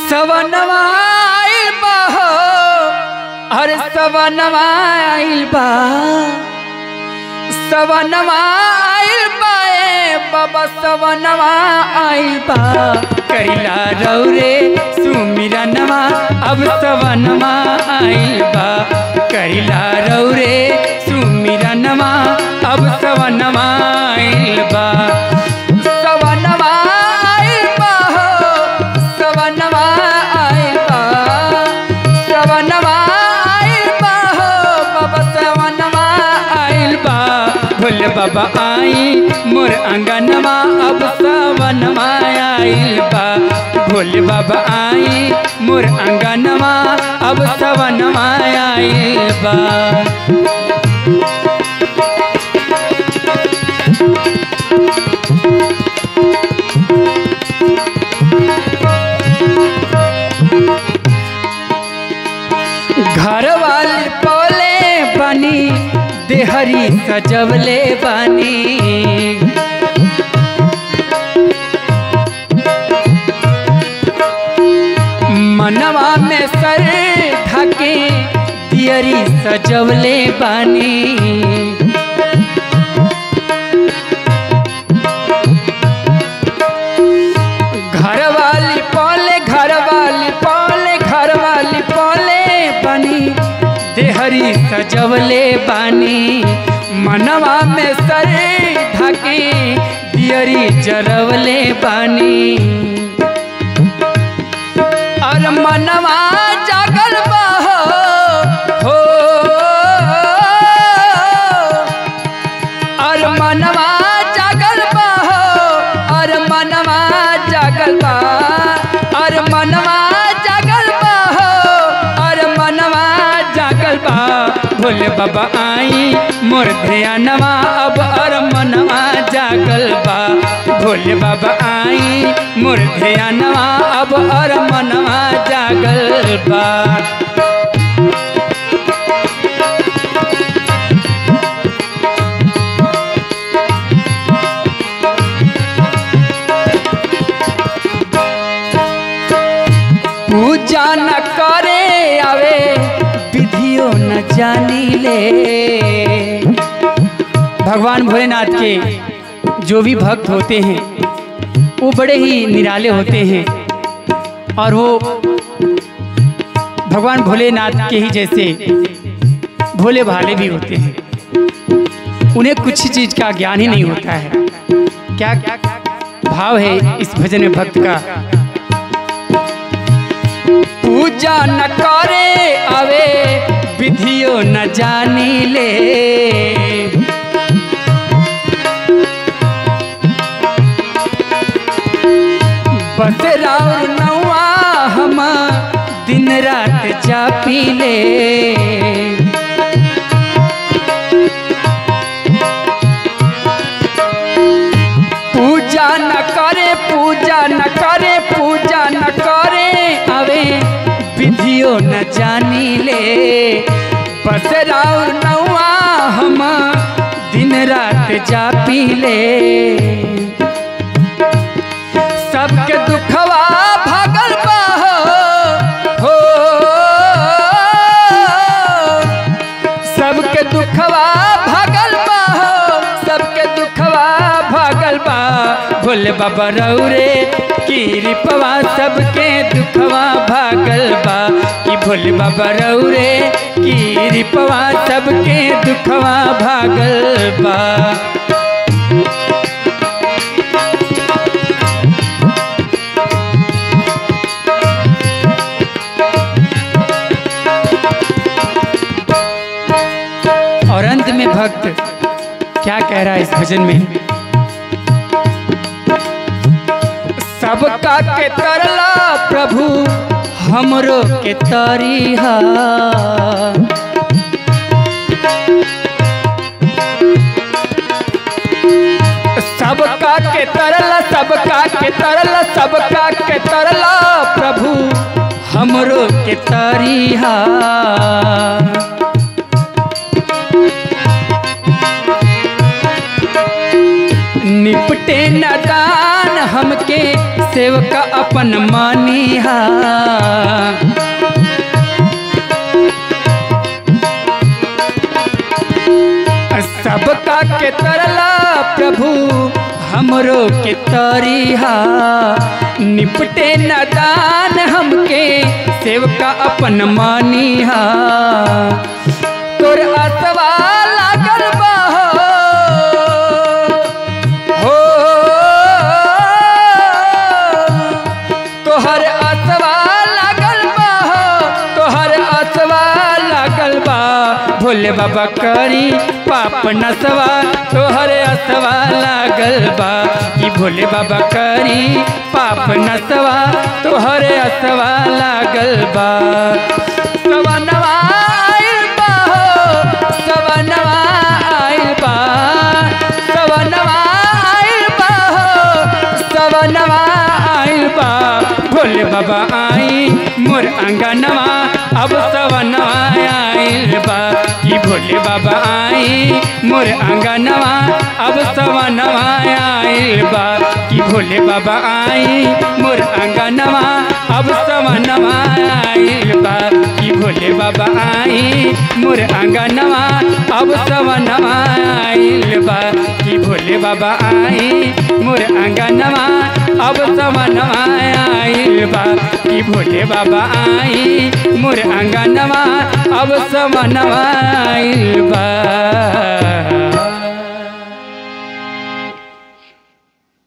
सवनवा आइल बा हो अरे सवनवा आइल बा सवनवा आइल बा ए बाबा सवनवा आइल बा करिला रौरे सुमिरनवा अब सवनवा आइल बा करिला रौरे सुमिरनवा अब सवनवा आइल बा सवनवा आइल बा हो सवनवा आइल बा सवनवा आइल बा हो बाबा सवनवा आइल बा भोले बाबा आई मोर अंगनवा अब सवनवा आइल बा भोले बाबा आई मोर अंगनवा अब सवनवा आइल बा घर वाली बोले बनी देहरी सजवले बनी मनवा में सर ढके दियरी सजवले बनी घर वाली पोले घर वाली पोले घर वाली पोले बनी देहरी सजवले बानी मनवा में सर ढके दियरी जरवले बानी और मनवा जागल बा हो हो और मनवा जागल बा हो और मनवा जागल बा और मनवा जागल बा हो और मनवा जागल बा भोले बाबा आई मोर ध्यानवा अब और मनवा जागल बा भोले बाबा आई मोर ध्यानवा अब और मनवा जागल बा पूजा न करे आवे विधियो न जानी ले भगवान भोलेनाथ के जो भी भक्त होते हैं वो बड़े ही निराले होते हैं और वो भगवान भोलेनाथ के ही जैसे भोले भाले भी होते हैं उन्हें कुछ चीज का ज्ञान ही नहीं होता है क्या भाव है इस भजन में भक्त का पूजा न करे आवे विधियो न जानी ले बस राउर नौआ हम दिन रात जा पी ले पूजा न करे पूजा न करे पूजा न करे आवे विधियो न जानी ले बस राउर नौआ हम दिन रात जा पी ले सबके दुखवा भागल बा हो, हो सबके दुखवा भागल बा हो सबके दुखवा भागल बा भोले बाबा रौरे की रिपवा सबके दुखवा भागल बा कि भोले बाबा रौरे की रिपवा सबके दुखवा भागल बा और अंत में भक्त क्या कह रहा है इस भजन में सबका के तरला प्रभु हमरो के तरीहा सबका के तरला सबका के तरला सबका के तरला प्रभु हमरो के तरीहा निपटे न दान हमके सेवका अपन मानिहा सबका के तरला प्रभु हमरो के तरिहा निपटे न दान हमके सेवका अपन मानिहा तोर असवा लागल बा हो तोहर असवा लागल बा तोहर असवा लागल बा भोले बाबा करी पाप नसवा तोहर असवा लागल बा कि भोले बाबा करी पाप नसवा तोहर असवा लागल बा सवनवा आइल बा हो, सवनवा आइल बा सवनवा आइल बा हो, सवनवा आइल बा भोले बाबा आई मोर अंगनवा अब सवनवा आइल बा कि भोले बाबा आई मोर अंगनवा अब सवनवा आइल बा कि भोले बाबा आई मोर अंगनवा अब सवनवा आइल बा कि भोले बाबा आई मोर अंगनवा अब सवनवा आइल बा कि भोले बाबा आई मोर अंगनवा अब सवनवा आइल बा कि भोले बाबा आई मोर अंगनवा अब सवनवा आइल बा